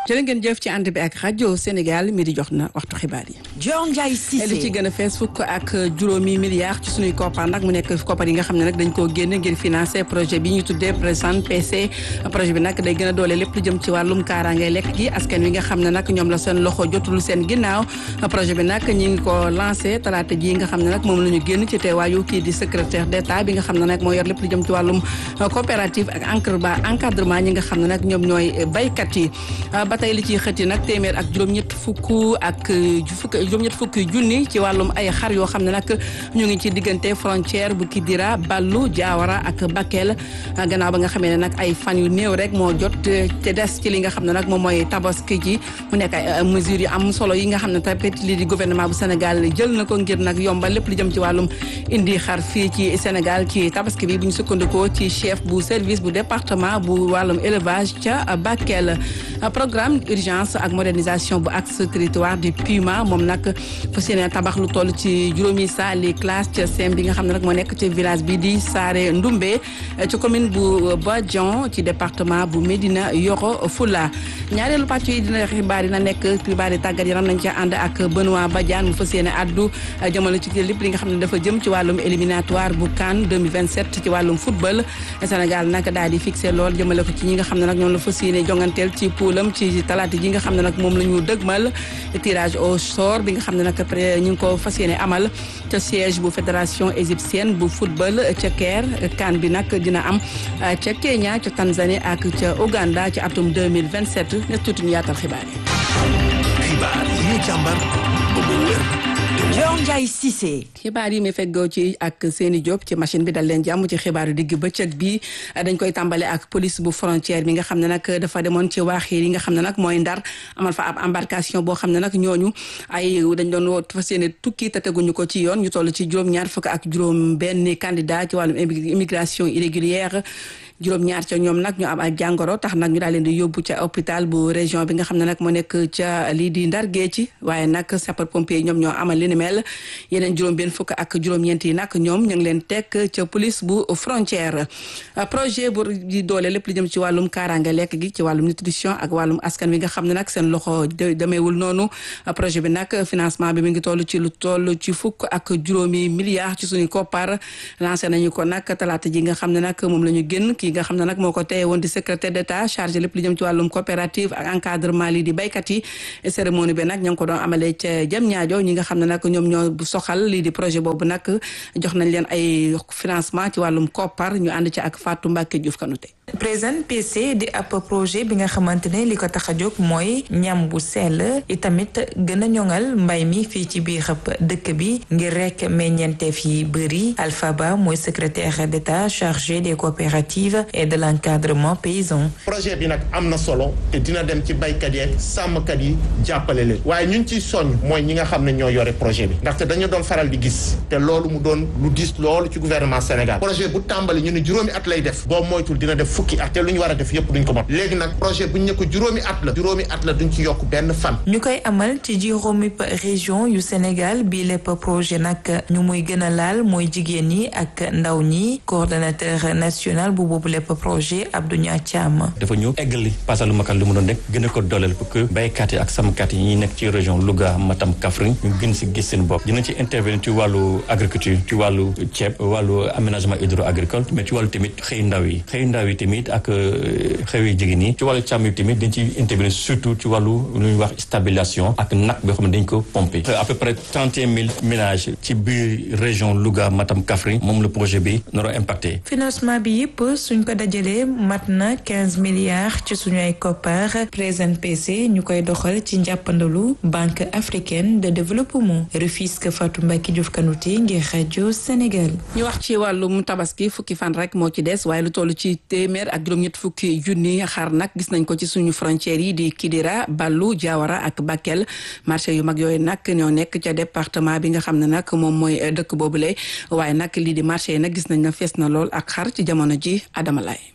jërë ngeen jëf ci ànd bi ak rajo Sénégal mi di jox na waxtu xibaar yi. Dior Ndiaye Cissé li ci gën a fees fukk ak juróomi milliards ci suñuy koppar nag mu nekk koppar yi nga xam ne nag dañ koo génne ngir financer projet bi ñu tuddee présent PC projet bi nag day gën a doole lépp lu jëm ci wàllum kaaraange lekk gi askan wi nga xam ne nag ñoom la seen loxo jotul seen ginnaaw projet bi nag ñi ngi ko lancé talaata ji nga xam ne nag moom la ñu génn ci teewaayu kii di secrétaire d'état bi nga xam ne nag moo yor lépp lu jëm ci wàllum coopérative ak encadrement ñi nga xam ne nag ñoom ñooy baykat yi ba tey li ciy xëti nag téeméer ak juróom-ñett fukk ak fukk juróom-ñett fukki junni ci wàllum ay xar yoo xam ne nag ñu ngi ci diggante frontière bu Kidira Ballu Diawara ak Bakel gannaaw ba nga xamee ne nag ay fan yu néew rek moo jot te des ci li nga xam ne nag moom mooy tabaski ji mu nekk ay mesures yu am solo yi nga xam ne tamit lii di gouvernement bu Sénégal jël na ko ngir nag yombal lépp li jëm ci wàllum indi xar fii ci Sénégal ci tabaski bi bu ñu sukkandikoo ci chef bu service bu département bu wàllum élevage ca Bakel programme urgence ak modernisation bu axe territoire du Puma moom nag fas yéene tabax lu toll ci juróomi saali classe ca sem bi nga xam ne nag moo nekk ci village bi di Saare Ndumbe ci commune bu Badian ci département bu Médina Yoro Fula ñaareelu pàcc yi dina xibaar yi na nekk xibaar yi tàggat yaram nañ ci ànd ak Benoît Badiane mu fas yéene addu jëmale ci lépp li nga xam ne dafa jëm ci wàllum éliminatoire bu CAN 2027 ci wàllum football Sénégal nag daal di fixé lool jëmale ko ci ñi nga xam ne nag ñoom la fas yéene jonganteel ci poulam ci talaata ji nga xam ne nag moom la ñu dëgmal tirage au sort bi nga xam ne nag après ñu ngi ko fas yéene amal ca siège bu fédération égyptienne bu football ca Caire CAN bi nag dina am ca Kenya ca Tanzanie ak ca Uganda ci atum 2027 ne tuuti ñu yaatal xibaar yi. xibaar yi ñu càmbar ba mu wér. Dior Ndiaye Cissé. xibaar yi mi feggoo ci ak seeni Diop ci machine bi dal leen jàmm ci xibaaru digg bëccëg bi dañ koy tàmbale ak police bu frontière bi nga xam ne nag dafa demoon ci waaxiir yi nga xam ne nag mooy ndar amal fa ab embarcation boo xam ne nag ñooñu ay dañ doon woo fas yéene tukki te teguñu ko ci yoon ñu toll ci juróom-ñaar fukk ak juróom benn candidat ci wàllum immigration irrégulière juróom ñaar ca ñoom nag ñu am ak jàngoro tax nag ñu daal leen di yóbbu ca hôpital bu région bi nga xam ne nag moo nekk ca lii di Ndar Géej waaye nag sapeur pompier ñoom ñoo amal li ni mel yeneen juróom benn fukk ak juróom-ñeent yi nag ñoom ñu ngi leen teg ca police bu frontière projet bu di doole lépp li jëm ci wàllum kaaraange lekk gi ci wàllum nutrition ak wàllum askan wi nga xam ne nag seen loxo demeewul noonu projet bi nag financement bi mi ngi toll ci lu toll ci fukk ak juróomi milliards ci suñu koppar lancé nañu ko nag talaata ji nga xam ne nag moom la ñu génn kii nga xam ne nag moo ko teye woon di secrétaire d'état chargé lépp li jëm ci wàllum coopérative ak encadrement lii di baykat yi cérémonie bi nag ña ngi ko doon amalee ca jëm ñaajo ñi nga xam ne nag ñoom ñoo soxal lii di projet boobu nag jox nañ leen ay financement ci wàllum koppar ñu ànd ci ak Fatou Mbacke Diouf Kanouté Présent PC di ab projet bi nga xamante ne li ko tax a jóg mooy ñam bu sell itamit gën a ñoŋal mbay mi fii ci biir dëkk bi ngir rek meññeenteef yi bëri Alpha Ba mooy secrétaire d'état chargé des coopératives et de l'encadrement paysan. projet bi nag am na solo te dina dem ci baykat yeeg sàmmkat yi jàppale leen waaye ñun ciy soññ mooy ñi nga xam ne ñoo yore projet bi ndaxte dañu doon faral di gis te loolu mu doon lu diis loolu ci gouvernement Sénégal projet bu tàmbali ñu ne juróomi at lay def boo moytul dina def fukki at te lu ñu war a def yëpp duñ ko mot léegi nag projet bu ñu ne ko juróomi at la juróomi at la duñ ci yokk benn fan. ñu koy amal ci juróomi région yu Sénégal bii lépp projet nag ñu muy gën a laal mooy jigéen ñi ak ndaw ñi coordonnateur national bu boobu lépp projet Abdou Nia Thiam. dafa ñëw eggali pasalu makal lu mu doon rek gën a ko dooleel pour que baykat yi ak sàmmkat yi ñuy nekk ci région Louga Matam Kaffrine ñu gën si gis seen bopp dina ci intervenir ci wàllu agriculture ci wàllu ceeb wàllu aménagement hydro agricole mais ci wàllu tamit xëy ndaw yi xëy ndaw yi tamit ak xew yi jigéen ñi ci wàllu càmm yi tamit dañ ci intervenir surtout ci wàllu lu ñuy wax stabilisation ak nag boo xam ne dañ ko pomper à peu près trente et un mille ménages ci biir région Louga Matam Kaffrine moom le projet bi naro impacté financement bi yëpp suñ ko dajalee mat na quinze milliards ci suñu ay koppar Présent PC ñu koy doxal ci njàppandalu Banque africaine de développement Rufisque Fatou Mbacke Diouf Kanouté ngir rajo Sénégal. ñu wax ci wàllum tabaski fukki fan rek moo ci des waaye lu toll ci téeméer ak juróom-ñett fukki junni xar nag gis nañ ko ci suñu frontières yi di Kidira Ballu Diawara ak Bakel marché yu mag yooyu nag ñoo nekk ca département bi nga xam ne nag moom mooy dëkk boobule waaye nag lii di marché yi nag gis nañ na fees na lool ak xar ci jamono ji Adama Laye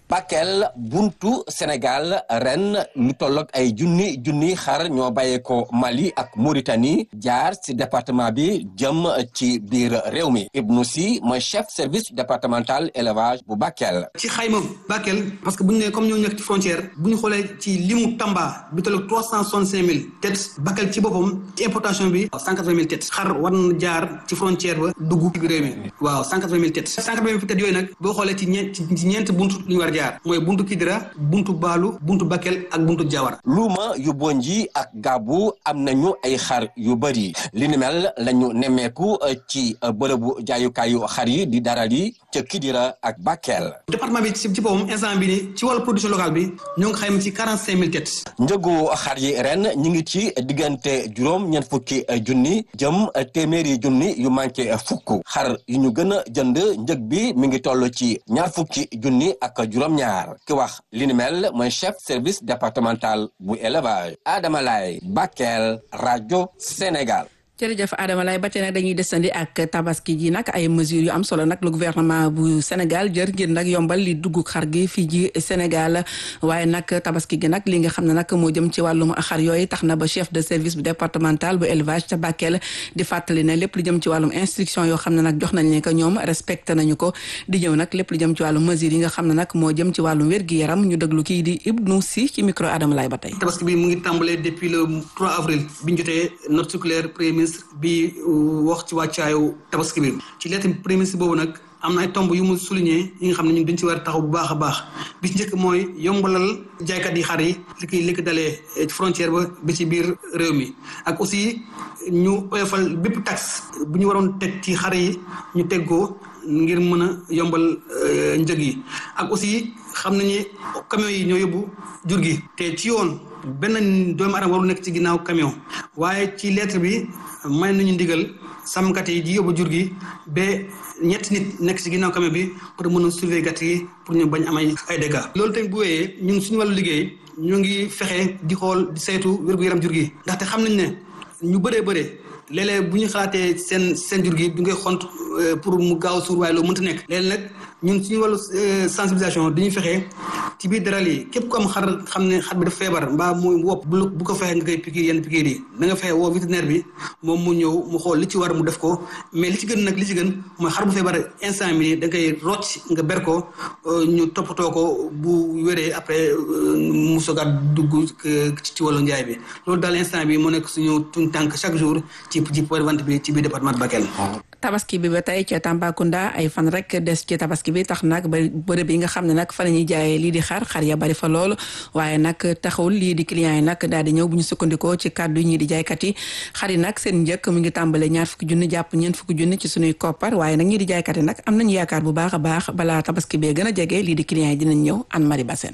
Bakel buntu Sénégal ren lu tolloog ay junni junni xar ñoo bàyyeekoo Mali ak Mauritanie jaar ci département bi jëm ci biir réew mi Ibnou Sy mooy chef service départemental élevage bu Bakel. ci xayma Bakel parce que bu ñu nee comme ñoo nekk ci frontière bu ñu xoolee ci limu Tamba bi tolloog trois cent soixante cinq mille têtes Bakel ci boppam ci importation bi cent quatre vingt mille têtes xar war na jaar ci frontière ba dugg ci biir réew mi waaw cent quatre vingt mille têtes cent quatre vingt mille têtes yooyu nag boo xoolee ci ñeent ci ñeent buntu lu ñu war a jaar mooy buntu Kidira buntu Baalu buntu Bakel ak buntu Jawara luuma yu bonji ak gaabu am nañu ay xar yu bëri li ni mel lañu nemmeeku ci bërëbu jaayukaayu xar yi di daral yi ca Kidira ak Bakel. département bi ci boppam instant bi ni ci wàllu production locale bi ñoo ngi xayma ci quarante cinq mille têtes. njëgu xar yi ren ñu ngi ci diggante juróom ñeent fukki junni jëm téeméeri junni yu manqué fukk xar yu ñu gën a jënd njëg bi mi ngi toll ci ñaar fukki junni ak juróom-ñaar ki wax li ni mel mooy chef service départemental bu élevage Adama Lay Bakel rajo Sénégal. jërëjëf Adama lay ba tey nag dañuy desandi ak tabaski ji nag ay mesures yu am solo nag le gouvernement bu Sénégal jër ngir nag yombal li dugg xar gi fii ji Sénégal waaye nag tabaski gi nag li nga xam ne nag moo jëm ci wàllum xar yooyu tax na ba chef de service bu départemental bu élevage ca Bakel di fàttali ne lépp lu jëm ci wàllum instruction yoo xam ne nag jox nañ ne que ñoom respecté nañu ko di ñëw nag lépp lu jëm ci wàllum mesures yi nga xam ne nag moo jëm ci wàllum wér-gi-yaram ñu déglu kii di Ibnou Sy ci micro Adama lay ba tey. tabaski bi mu ngi tàmbalee depuis le 3 avril bi ñu jotee note circulaire premier ministre bi wax ci wàccaayu tabaski bi ci lettre premier ministre boobu nag am na ay tomb yu mu souligné yi nga xam ne ñun dañ ci war a taxaw bu baax a baax bi ci njëkk mooy yombalal jaaykat yi xar yi li koy li ko dalee ci frontière ba ba ci biir réew mi ak aussi ñu oyofal bépp taxe bu ñu waroon teg ci xar yi ñu teg ko ngir mën a yombal njëg yi ak aussi xam nañu camion yi ñoo yóbbu jur gi te ci yoon benn doomu aadama warul nekk ci ginnaaw camion waaye ci lettre bi may nañu ndigal sàmmkat yi di yóbbu jur gi ba ñetti nit nekk ci ginnaaw camion bi pour mën a surveiller gàtt yi pour ñu bañ am ay ay dégâts. loolu tamit bu wéyee ñun suñu wàllu liggéey ñu ngi fexe di xool di saytu wér-gu-yaram jur gi ndaxte xam nañ ne ñu bëree bëree léeg-léeg bu ñu xalaatee seen seen jur gi du ngay xont pour mu gaaw suur waaye loolu mënta nekk léeg nag ñun suñu wàllu sensibilisation dañuy fexe ci biir daral yi képp ku am xar xam ne xar bi dafa feebar mbaa muy wopp bu bu ko fexe nga koy piquer yenn piqûre yi da nga fexe woo vétérinaire bi moom mu ñëw mu xool li ci war mu def ko mais li ci gën nag li ci gën mooy xar bu feebar instant bi da nga koy rocc nga ber ko ñu toppatoo ko bu wéree après mu sogaat dugg ci wàllu njaay bi loolu daal instant bi moo nekk suñu tuñ tànk chaque jour ci ci point de vente bi ci biir département de Bakel tabaski bi ba tey ca Tambacounda ay fan rek des ci tabaski bi tax nag ba bërëb yi nga xam ne nag fa la ñuy jaayee lii di xar xar ya bari fa lool waaye nag taxawul lii di clients yi nag daal di ñëw bu ñu sukkandikoo ci kàddu yi ñii di jaaykat yi xar yi nag seen njëkk mu ngi tàmbale ñaar fukki junni jàpp ñeent fukki junni ci suñuy koppar waaye nag ñii di jaaykat yi nag am nañu yaakaar bu baax a baax balaa tabaski bee gën a jege lii di clients yi dinañ ñëw Anne Marie Bassène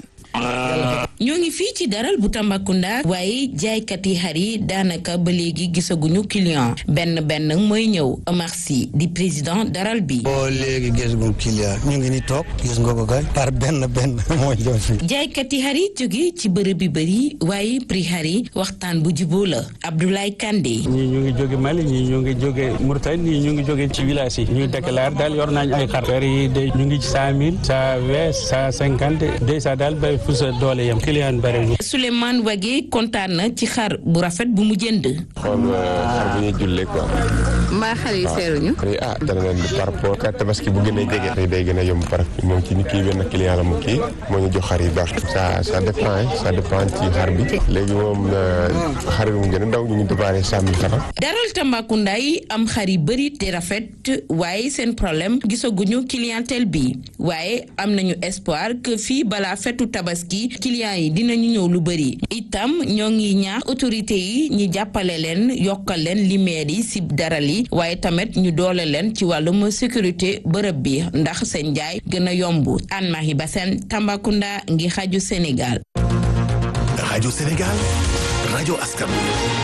ñoo ngi fii ci daral bu Tambacounda waaye jaaykat yi xar yi daanaka ba léegi gisaguñu client benn benn mooy ñëw Omar Sy di président daral bi. boo léegi gisaguñu client ñu ngi ni toog gis nga ko kay par benn benn mooy ñëw fi. jaaykat yi xar yi jóge ci bërëb bi bëri waaye prix xar yi waxtaan bu juboo la Abdoulaye Kandé. ñii ñu ngi jóge Mali ñii ñu ngi jóge Mauritanie ñii ñu ngi jóge ci village yi ñuy déclaré daal yor nañ ay xar xar yi de ñu ngi ci cent mille cent vingt cent cinquante deux cent daal bay fu sa doole yam client bëri Souleymane Wagé kontaan na ci xar bu rafet bu mu jënd. xool xar bu ñuy jullee quoi. mbaa xar yi seeruñu. ah dana leen par rapport ak tabaski bu gën a jege. day gën a yomb par moom ci kii benn client la mu kii moo ñu jox xar yi baax. ça ça dépend ça dépend ci xar bi. léegi moom xar bi mu gën a ndaw ñu ngi déparé cent mille francs. daral Tambacounda yi am xar yi bëri te rafet waaye seen problème gisaguñu clientèle bi waaye am nañu espoir que fii balaa fetu tabaski clients yi dinañu ñëw lu bëri itam ñoo ngi ñaax autorité yi ñi jàppale leen yokkal leen limeer yi si daral yi waaye tamit ñu doole leen ci wàllum sécurité bërëb bi ndax seen njaay gën a yomb Anne Marie Bassène Tambacounda ngi xaju Sénégal rajo Sénégal rajo askan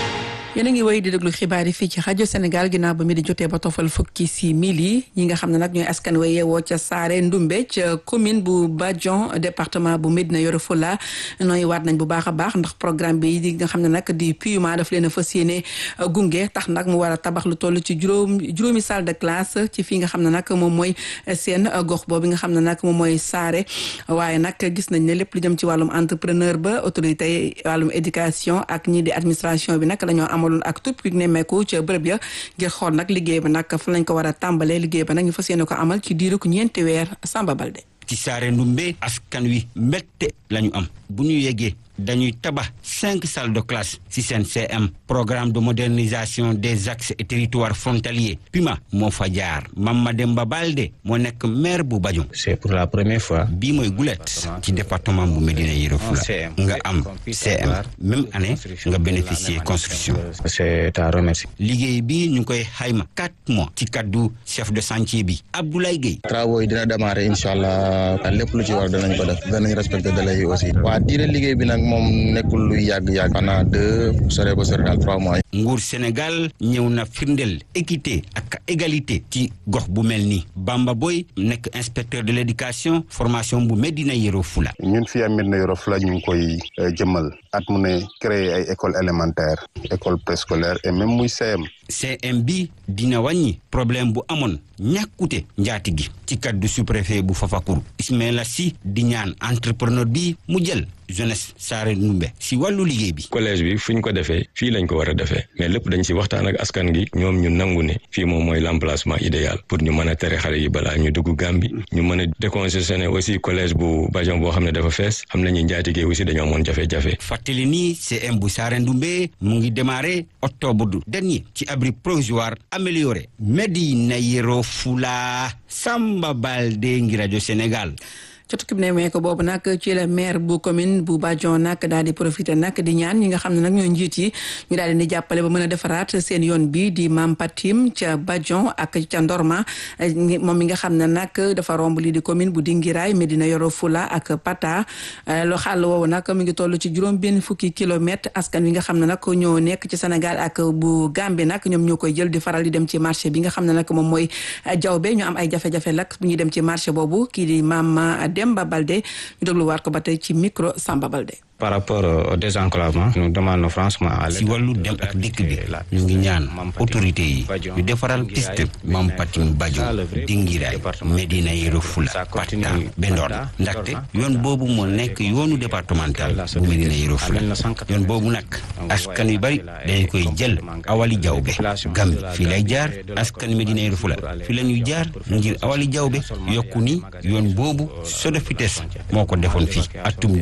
yéen a ngi woy di déglu xibaar yi fii ci rajo Sénégal ginnaaw ba mi di jotee ba tofal fukki si mili ñi nga xam ne nag ñooy askan wa yeewoo ca Saare Ndumbe ca commune bu Badion département bu Médina Yoro Fula nooy waat nañ bu baax a baax ndax programme bi di nga xam ne nag di PUMA daf leen a fas yéene gunge tax nag mu war a tabax lu toll ci juróom juróomi salle de classe ci fii nga xam ne nag moom mooy seen gox boobu nga xam ne nag moom mooy Saare waaye nag gis nañ ne lépp lu jëm ci wàllum entrepreneur ba autorité wàllum éducation ak ñii di administration bi nag dañoo amaloon ak tout pique nemmeeku ca bërëb ya ngir xool nag liggéey ba nag fa lañ ko war a tàmbalee liggéey ba nag ñu fas yéene ko amal ci diiru ko ñeenti weer Samba Balde ci Saare Ndumbe askan wi mbette la ñu am bu ñu yeggee dañuy tabax cinq salles de classe ci seen CM programme de modernisation des axes et territoires frontaliers PUMA moo fa jaar Mamademba Balde moo nekk maire bu Badion c'est pour la première fois bii mooy gulet ci département bu Médina Yoro Foulah nga am CM même année nga bénéficier construction c'est à remercier liggéey bi ñu ngi koy xayma quatre mois ci kaddu chef de chantier bi Abdoulaye Gueye travaux yi dina démarrer incha allah lépp lu ci war danañ ko def danañ respecter délai yi aussi waa diire liggéey bi nag moom nekkul luy yàgg-yàgg pendant deux sore ba sore daal trois mois nguur Sénégal ñëw na firndeel équité ak égalité ci gox bu mel nii Bamba Boy nekk inspecteur de l'éducation formation bu Médina Yoro Foulah ñun fii am Médina Yoro Foulah ñu ngi koy jëmmal at mu ne créer ay école élémentaire école préscolaire et même muy CM CM bi dina wàññi problème bu amoon ñàkkute njaati gi ci kaddu sous-préfet bu Fafakuru Ismaila Sy di ñaan entrepreneur bi mu jël jeunesse Saare Ndumbe si wàllu liggéey bi. collège bi fu ñu ko defee fii lañ ko war a defee mais lépp dañ si waxtaan ak askan gi ñoom ñu nangu ne fii moom mooy l'emplacement idéal pour ñu mën a tere xale yi balaa ñu dugg Gàmbi ñu mën a décongestionner aussi collège bu Badion boo xam ne dafa fees xam nañu njaatigee aussi dañoo amoon jafe-jafe. fàttali ni CM bu Saare Ndumbe mu ngi démarré octobre dernier ci abri provisoire amélioré Médina Yoro Foulah Samba Balde ngi rajo Sénégal. ca tukki bi ne mee ko boobu nag ci la maire bu commune bu Badion nag daal di profité nag di ñaan ñi nga xam ne nag ñoo njiit yi ñu daal di jàppale ba mën a defaraat seen yoon bi di Mam Patim ca Badion ak ca Ndorma moom mi nga xam ne nag dafa romb lii di commune bu Dingiraay Médina Yoro Foulah ak Pata loo xàll woowu nag mi ngi toll ci juróom benn fukki kilomètre askan wi nga xam ne nag ñoo nekk ci Sénégal ak bu Gambie nag ñoom ñoo koy jël di faral di dem ci marché bi nga xam ne nag moom mooy jawbe ñu am ay jafe-jafe lak bu ñuy dem ci marché boobu kii di Mama Demba Balde ñu dégluwaat ko ba tey ci micro Samba Balde. par rapport au désenclavement nous demandons franchement à si wàllu dem ak dikk bi ñu ngi ñaan autorité yi ñu defaral piste Mam Patim Badion Dingiraay Médina Yoro Foulah Pata Bendorna ndaxte yoon boobu moo nekk yoonu départemental bu Médina Yoro Foulah yoon boobu nag askan yu bari dañ koy jël awali jawbe Gàmbi fii lay jaar askan Médina Yoro Foulah fii la ñuy jaar ngir awali jawbe yokku ni yoon boobu SODEFITEX moo ko defoon fii atum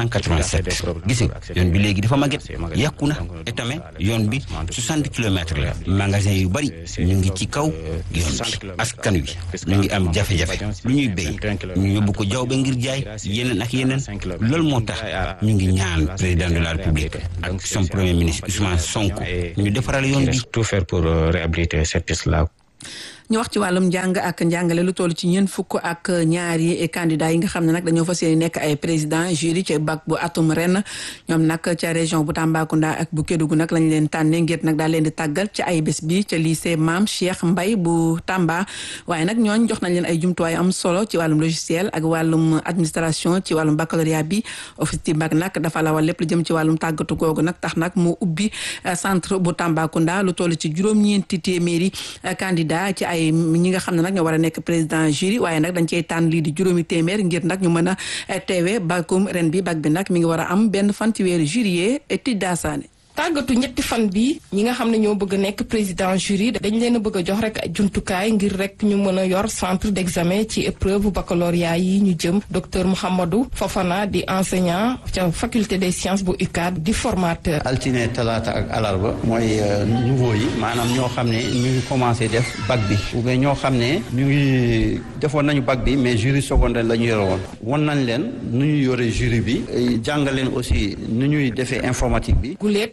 1987 gis nga yoon bi léegi dafa màgget yàqu na etame yoon bi 60 kilomètres la magasin yu bari ñu ngi ci kaw yoon bi askan wi ñu ngi am jafe-jafe lu ñuy béy ñu yóbbu ko jawbe ngir jaay yeneen ak yeneen loolu moo tax ñu ngi ñaan président de la république ak son premier ministre Ousmane Sonko ñu defaral yoon bi tout faire pour réhabiliter cette piste là ñu wax ci wàllum njàng ak njàngale lu toll ci ñeent fukk ak ñaari candidats yi nga xam ne nag dañoo fas yéene nekk ay président jury ci bac bu atum ren ñoom nag ca région bu Tambacounda ak bu Kédougou nag lañ leen tànnee ngir nag daal leen di tàggal ci ay bés bi ca lycée Mame Cheikh Mbaye bu Tamba waaye nag ñooñ jox nañ leen ay jumtuwaay am solo ci wàllum logiciel ak wàllum administration ci wàllum baccalauréat bi office du bac nag dafa lawal lépp lu jëm ci wàllum tàggatu googu nag tax nag mu ubbi centre bu Tambacounda lu toll ci juróom-ñeenti téeméeri candidat ci ay ñi nga xam ne nag ñoo war a nekk président jury waaye nag dañ cey tànn lii di juróomi téeméer ngir nag ñu mën a teewe bakum ren bi bag bi nag mi ngi war a am benn fan ci weeru juillet ti daasaane tàggatu ñetti fan bi ñi nga xam ne ñoo bëgg a nekk président jury dañ leen a bëgg a jox rek jumtukaay ngir rek ñu mën a yor centre d'examen ci épreuve baccalauréat yi ñu jëm docteur Mouhamadou Fofana di enseignant ca faculté des sciences bu UCAD di formateur. altine talaata ak alarba mooy nouveau yi maanaam ñoo xam ne ñu ngi commencé def bac bi ou bien ñoo xam ne ñu ngi defoon nañu bac bi mais jury secondaire la ñu yore woon won nañ leen nu ñu yore jury bi jàngal leen aussi nu ñuy defee informatique bi. guleet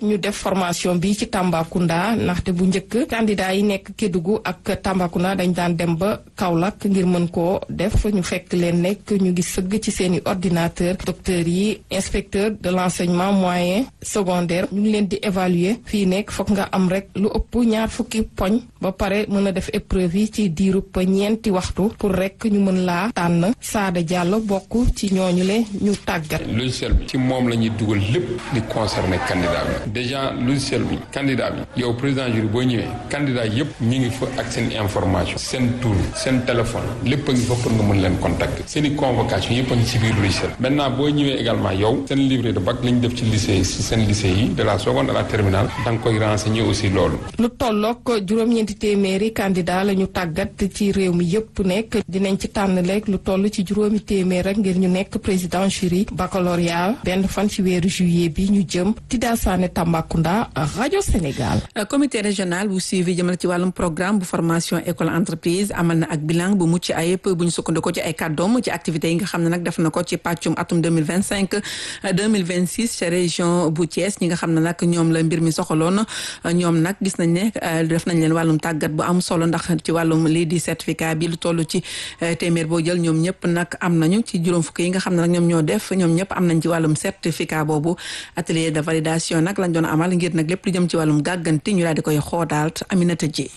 ñu def formation bi ci Tambacounda ndaxte bu njëkk candidat yi nekk Kédougou ak Tambacounda dañ daan dem ba Kaolack ngir mën koo def ñu fekk leen nekk ñu ngi sëgg ci seeni ordinateur docteurs yi inspecteur de l'enseignement moyen secondaire ñu ngi leen di évaluer fii nekk foog nga am rek lu ëpp ñaar fukki poñ ba pare mën a def épreuve yi ci diirub ñeenti waxtu pour rek ñu mën laa tànn Sada Diallo bokk ci ñooñu le ñu tàggat. logiciel bi ci moom la ñuy dugal lépp li concerné candidat bi déjà logiciel bi candidat bi yow président jury boo ñëwee candidat yëpp ñi ngi fa ak seen information seen tour seen téléphone lépp a ngi fa pour nga mën leen contacter seen i convocation yëpp a ngi ci biir logiciel maintenant boo ñëwee également yow seen livret de bac la ñu def ci lycée si seen lycée yi de la seconde à la terminale da nga koy renseigner aussi loolu. lu tollook juróom-ñeenti téeméeri candidat la ñu tàggat ci réew mi yëpp nekk dinañ ci tànn lekk lu toll ci juróomi téeméer rek ngir ñu nekk président jury baccalauréat benn fan ci weeru juillet bi ñu jëm Tida Sané Tambacounda rajo Sénégal. comité régional bu suivi jëmal ci wàllum programme bu formation école entreprise amal na ak bilan bu mucc ayib bu ñu sukkandikoo ci ay kàddoom ci activités yi nga xam ne nag def na ko ci pàccum atum 2025 2026 ca région bu Thiès ñi nga xam ne nag ñoom la mbir mi soxaloon ñoom nag gis nañ ne def nañ leen wàllum tàggat bu am solo ndax ci wàllum lii di certificat bi lu toll ci téeméer boo jël ñoom ñëpp nag am nañu ci juróom fukk yi nga xam ne nag ñoom ñoo def ñoom ñëpp am nañ ci wàllum certificat boobu atelier de validation nag lañ doon amal ngir nag lépp lu jëm ci wàllum gàgganti ñu daal di koy xoodaal Aminata Ji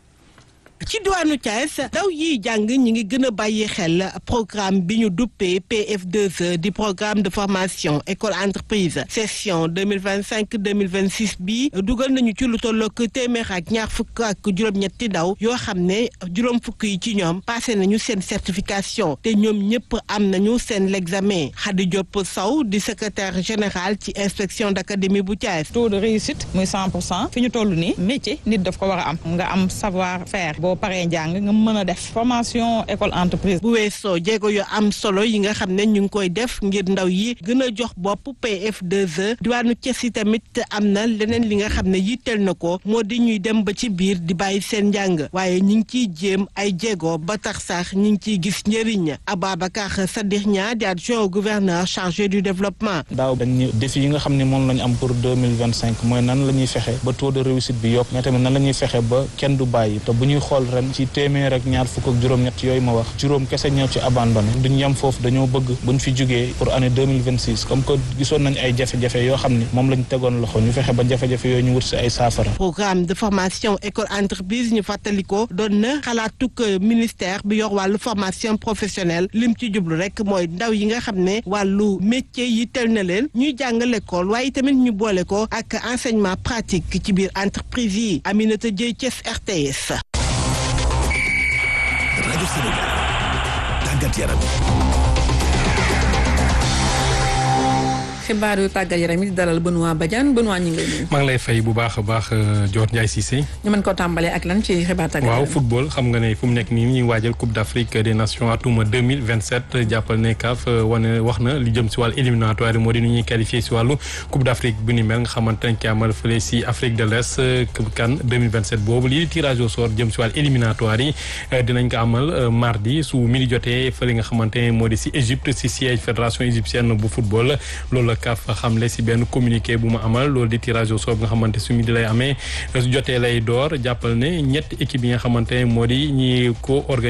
ci diwaanu Thiès ndaw yiy jàng ñi ngi gën a bàyyi xel programme bi ñu duppee PF2E di programme de formation école entreprise session 2025 2026 bi dugal nañu ci lu tollook téeméer ak ñaar fukk ak juróom-ñetti ndaw yoo xam ne juróom fukk yi ci ñoom passé nañu seen certification te ñoom ñëpp am nañu seen l'examen Khady Diop Sow di secrétaire général ci inspection d'académie bu Thiès. taux de réussite muy 100 pour cent fi ñu toll nii métier nit daf ko war a am nga am savoir faire. boo paree njàng nga mën a def formation école entreprise. bu weesoo jéego yu am solo yi nga xam ne ñu ngi koy def ngir ndaw yi gën a jox bopp PF2E diwaanu Thiès yi tamit am na leneen li nga xam ne yitteel na ko moo di ñuy dem ba ci biir di bàyyi seen njàng waaye ñu ngi ciy jéem ay jéego ba tax sax ñu ngi ciy gis njëriñ Ababacar Sadikh Niang di adjoint au gouverneur chargé du développement. daaw dañ défi yi nga xam ne moom la ñu am pour deux mille vingt cinq mooy nan la ñuy fexe ba taux de réussite bi yokk mais tamit nan la ñuy fexe ba kenn du bàyyi te bu ñuy xool ren ci téeméer ak ñaar fukk ak juróom-ñett yooyu ma wax juróom kese ñëw ci abandonné duñ yem foofu dañoo bëgg buñ fi jugee pour année 2026 comme que gisoon nañ ay jafe-jafe yoo xam ni moom lañ tegoon loxo ñu fexe ba jafe-jafe yooyu ñu wut si ay saafara programme de formation école entreprise ñu fàttali ko doon na xalaatuk ministère bi yor wàllu formation professionnelle lim ci jublu rek mooy ndaw yi nga xam ne wàllu métier yi tel na leen ñuy jàng l'école waaye tamit ñu boole ko ak enseignement pratique ci biir entreprise yi Aminata Dieye Thiès RTS rajo Sénégal tàggat yaram xibaar yu tàggat yaram it dalal Benoît Badiane Benoît ñu ngi lay nuyu. maa ngi lay fay bu baax a baax Dior Ndiaye Cissé. ñu mën ko tàmbalee ak lan ci xibaar tàggat waaw yaram. football xam nga ne fu mu nekk nii ñuy waajal Coupe d'Afrique des Nations atum 2027 jàppal ne CAF wane wax na li jëm si wàllu éliminatoire moo di nu ñuy qualifié si wàllu Coupe d'Afrique bu ni mel nga xamante ne ki amal fële si Afrique de l'Est CAN 2027 boobu lii tirage au sort jëm si wàllu éliminatoire yi dinañ ko amal mardi su midi jotee fële nga xamante ne moo di si Égypte si siège fédération égyptienne bu football loolu la CAF xamle si benn communiqué bu mu amal loolu di tirage au sort nga xamante su midi lay amee su jotee lay door jàppal ne ñetti équipe yi nga xamante ne moo di ñi ko organisé